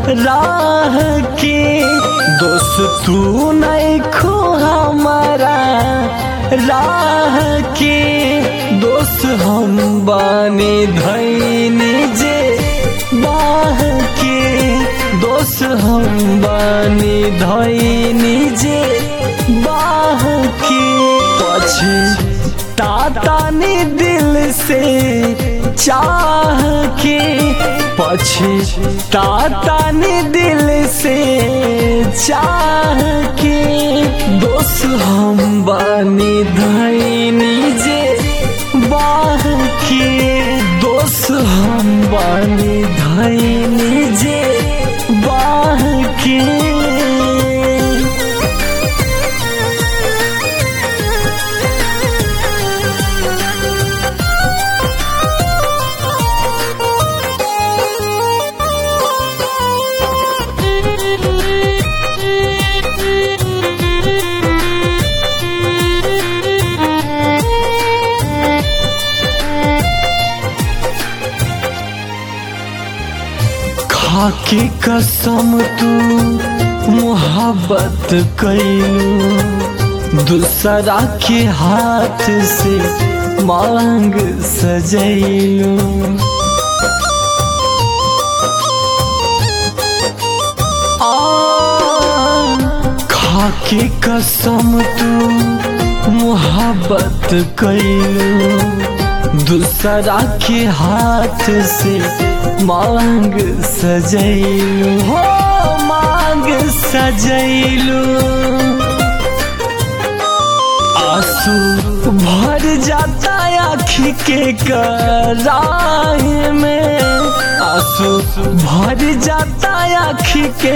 राह के दोस्त तू नहीं खो हमारा राह के दोस्त हम बानी धैनी जे बाह के दोस्त हम बानी धैनी जे बाह के पछे तातानी दिल से चाह के पछे तातानी दिल से चाह के दोस्त हम बानी धैनी जे बाह के दोस्त हम बानी धैनी जे बाह के खाके कसम तू मोहब्बत कैलू दूसरा के हाथ से मांग सजैलू खाके कसम तू मोहब्बत कैलू दूसरा के हाथ से मांग सजैलू हो मांग सजैलू आंसू भर जाता आँखी के कराह में आंसू भर जाता आँखी के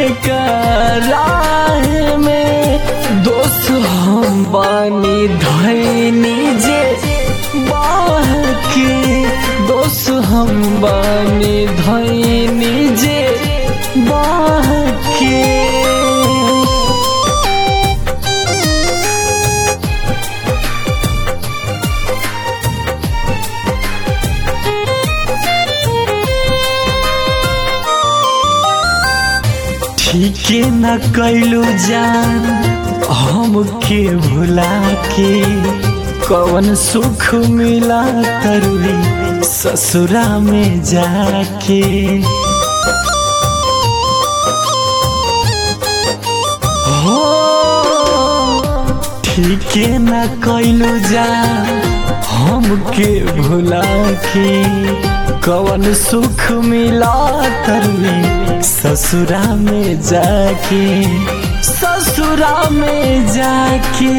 कराह में दोस्त हम बानी धैनी जे बाह के दोस्त हम बानी धैनी जे बाह के ठीके न कैलू जान हमके भुला के कवन सुख मिला करुली ससुरा में जाके हो ठीके न कैलू जान हमके भुला के कवन सुख मिला करली ससुरा में जाके ससुरा में जाके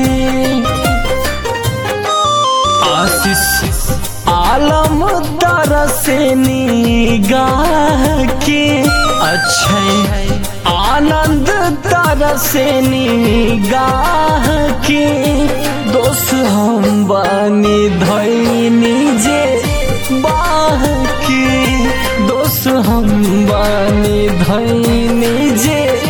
आशीष आलम दर से निगाह के अच्छे आनंद तर से निगाह के दोस्त हम बानी धैनी जे बाह के दोस्त हम बानी धैनी जे